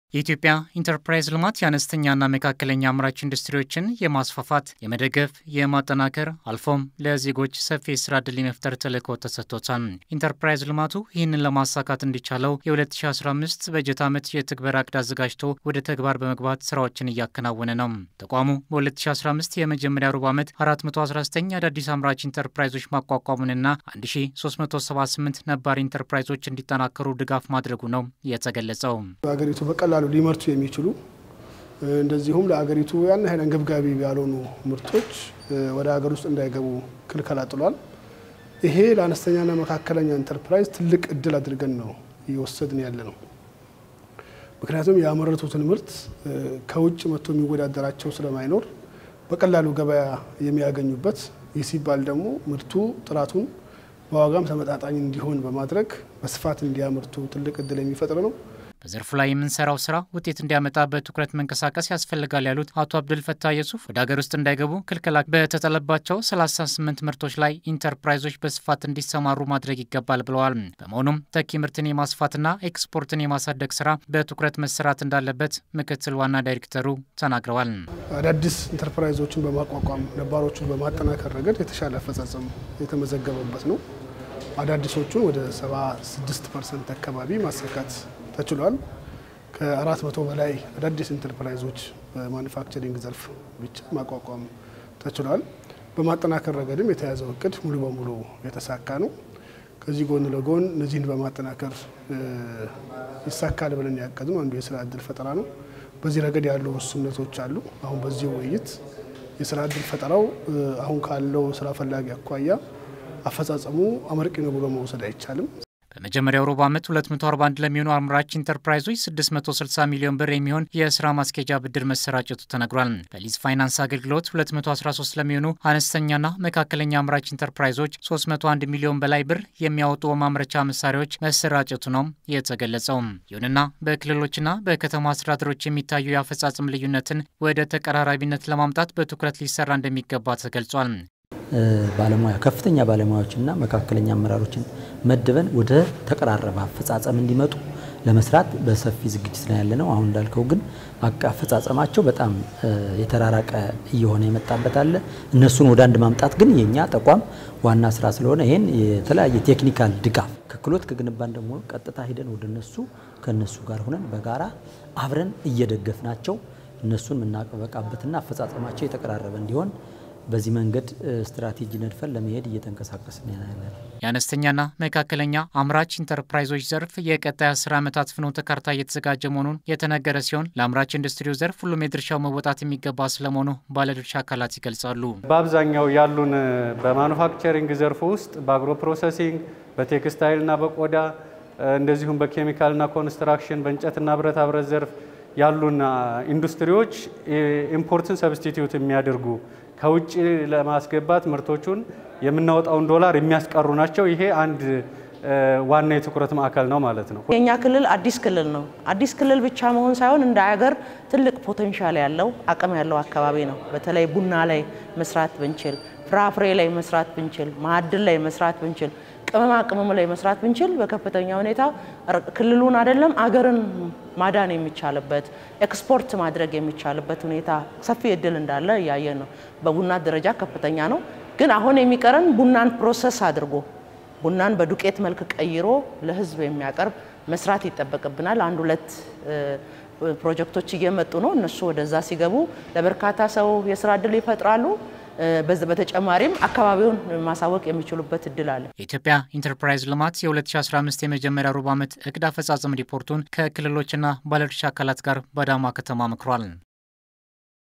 የኢትዮጵያ ኢንተርፕራይዝ ልማት የአነስተኛና መካከለኛ አምራች ኢንዱስትሪዎችን የማስፋፋት፣ የመደገፍ፣ የማጠናከር አልፎም ለዜጎች ሰፊ የስራ ዕድል የመፍጠር ተልዕኮ ተሰጥቶታል። ኢንተርፕራይዝ ልማቱ ይህንን ለማሳካት እንዲቻለው የ2015 በጀት ዓመት የትግበራ ዕቅድ አዘጋጅቶ ወደ ተግባር በመግባት ስራዎችን እያከናወነ ነው። ተቋሙ በ2015 የመጀመሪያ ሩብ ዓመት 419 አዳዲስ አምራች ኢንተርፕራይዞች ማቋቋሙንና 1378 ነባር ኢንተርፕራይዞች እንዲጠናከሩ ድጋፍ ማድረጉ ነው የተገለጸው። በሀገሪቱ በቀላሉ ሊመርቱ የሚችሉ እንደዚሁም ለሀገሪቱ ያን ያህል አንገብጋቢ ያልሆኑ ምርቶች ወደ ሀገር ውስጥ እንዳይገቡ ክልከላ ጥሏል። ይሄ ለአነስተኛና መካከለኛ ኢንተርፕራይዝ ትልቅ እድል አድርገን ነው እየወሰድን ያለ ነው። ምክንያቱም ያመረቱትን ምርት ከውጭ መጥቶ የሚወዳደራቸው ስለማይኖር በቀላሉ ገበያ የሚያገኙበት፣ ይህ ሲባል ደግሞ ምርቱ ጥራቱን በዋጋም ተመጣጣኝ እንዲሆን በማድረግ በስፋት እንዲያመርቱ ትልቅ እድል የሚፈጥር ነው። በዘርፉ ላይ የምንሰራው ስራ ውጤት እንዲያመጣ በትኩረት መንቀሳቀስ ያስፈልጋል ያሉት አቶ አብዱል ፈታ የሱፍ ወደ ሀገር ውስጥ እንዳይገቡ ክልከላ በተጠለባቸው 38 ምርቶች ላይ ኢንተርፕራይዞች በስፋት እንዲሰማሩ ማድረግ ይገባል ብለዋል። በመሆኑም ተኪ ምርትን የማስፋትና ኤክስፖርትን የማሳደግ ስራ በትኩረት መሰራት እንዳለበት ምክትል ዋና ዳይሬክተሩ ተናግረዋል። አዳዲስ ኢንተርፕራይዞችን በማቋቋም ነባሮቹን በማጠናከር ረገድ የተሻለ አፈጻጸም የተመዘገበበት ነው። አዳዲሶቹን ወደ 76 ፐርሰንት አካባቢ ማሳካት ተችሏል። ከአራት መቶ በላይ አዳዲስ ኢንተርፕራይዞች በማኑፋክቸሪንግ ዘርፍ ብቻ ማቋቋም ተችሏል። በማጠናከር ረገድም የተያዘው እቅድ ሙሉ በሙሉ የተሳካ ነው። ከዚህ ጎን ለጎን እነዚህን በማጠናከር ይሳካል ብለን ያቀድነው አንዱ የስራ እድል ፈጠራ ነው። በዚህ ረገድ ያሉ ውስንነቶች አሉ። አሁን በዚህ ውይይት የስራ እድል ፈጠራው አሁን ካለው ስራ ፈላጊ አኳያ አፈጻጸሙ አመርቂ ነው ብሎ መውሰድ አይቻልም። በመጀመሪያው ሩብ ዓመት 241 ለሚሆኑ አምራች ኢንተርፕራይዞች 660 ሚሊዮን ብር የሚሆን የስራ ማስኬጃ ብድር መሰራጨቱ ተነግሯል። በሊዝ ፋይናንስ አገልግሎት 213 ለሚሆኑ አነስተኛና መካከለኛ አምራች ኢንተርፕራይዞች 301 ሚሊዮን በላይ ብር የሚያወጡ ማምረቻ መሳሪያዎች መሰራጨቱ ነው የተገለጸው። ይሁንና በክልሎችና በከተማ አስተዳደሮች የሚታዩ የአፈጻጸም ልዩነትን ወደ ተቀራራቢነት ለማምጣት በትኩረት ሊሰራ እንደሚገባ ተገልጿል። ባለሙያ ከፍተኛ ባለሙያዎችና መካከለኛ አመራሮችን መድበን ወደ ተቀራረበ አፈጻጸም እንዲመጡ ለመስራት በሰፊ ዝግጅት ላይ ያለ ነው። አሁን እንዳልከው ግን አፈጻጸማቸው በጣም የተራራቀ እየሆነ የመጣበት አለ። እነሱን ወደ አንድ ማምጣት ግን የኛ ተቋም ዋና ስራ ስለሆነ ይህን የተለያየ ቴክኒካል ድጋፍ ከክሎት ከግንባን ደግሞ ቀጥታ ሂደን ወደ እነሱ ከእነሱ ጋር ሆነን በጋራ አብረን እየደገፍናቸው እነሱን የምናበቃበትና አፈጻጸማቸው የተቀራረበ እንዲሆን በዚህ መንገድ ስትራቴጂ ነድፈን ለመሄድ እየተንቀሳቀስን ያለን። የአነስተኛና መካከለኛ አምራች ኢንተርፕራይዞች ዘርፍ የቀጣይ አስር ዓመታት ፍኖተ ካርታ እየተዘጋጀ መሆኑን የተነገረ ሲሆን ለአምራች ኢንዱስትሪው ዘርፍ ሁሉም የድርሻው መወጣት የሚገባ ስለመሆኑ ባለድርሻ አካላት ይገልጻሉ። በአብዛኛው ያሉን በማኑፋክቸሪንግ ዘርፍ ውስጥ በአግሮ ፕሮሰሲንግ፣ በቴክስታይልና በቆዳ እንደዚሁም በኬሚካልና ኮንስትራክሽን፣ በእንጨትና ብረታ ብረት ዘርፍ ያሉን ኢንዱስትሪዎች ኢምፖርትን ሰብስቲትዩት የሚያደርጉ ከውጭ ለማስገባት ምርቶቹን የምናወጣውን ዶላር የሚያስቀሩ ናቸው። ይሄ አንድ ዋና የትኩረት ማዕከል ነው ማለት ነው። የእኛ ክልል አዲስ ክልል ነው። አዲስ ክልል ብቻ መሆን ሳይሆን እንደ ሀገር ትልቅ ፖቴንሻል ያለው አቅም ያለው አካባቢ ነው። በተለይ ቡና ላይ መስራት ብንችል፣ ፍራፍሬ ላይ መስራት ብንችል፣ ማዕድን ላይ መስራት ብንችል፣ ቅመማ ቅመም ላይ መስራት ብንችል በከፍተኛ ሁኔታ ክልሉን አይደለም አገርን ማዳን የሚቻልበት ኤክስፖርት ማድረግ የሚቻልበት ሁኔታ ሰፊ እድል እንዳለ እያየን ነው። በቡና ደረጃ ከፍተኛ ነው። ግን አሁን የሚቀረን ቡናን ፕሮሰስ አድርጎ ቡናን በዱቄት መልክ ቀይሮ ለሕዝብ የሚያቀርብ መስራት ይጠበቅብናል። አንድ ሁለት ፕሮጀክቶች እየመጡ ነው። እነሱ ወደዛ ሲገቡ ለበርካታ ሰው የስራ እድል ይፈጥራሉ። በተጨማሪም አካባቢውን ማሳወቅ የሚችሉበት እድል አለ። የኢትዮጵያ ኢንተርፕራይዝ ልማት የ2015 የመጀመሪያ ሩብ ዓመት እቅድ አፈጻጸም ሪፖርቱን ከክልሎችና ባለድርሻ አካላት ጋር በአዳማ ከተማ መክሯል።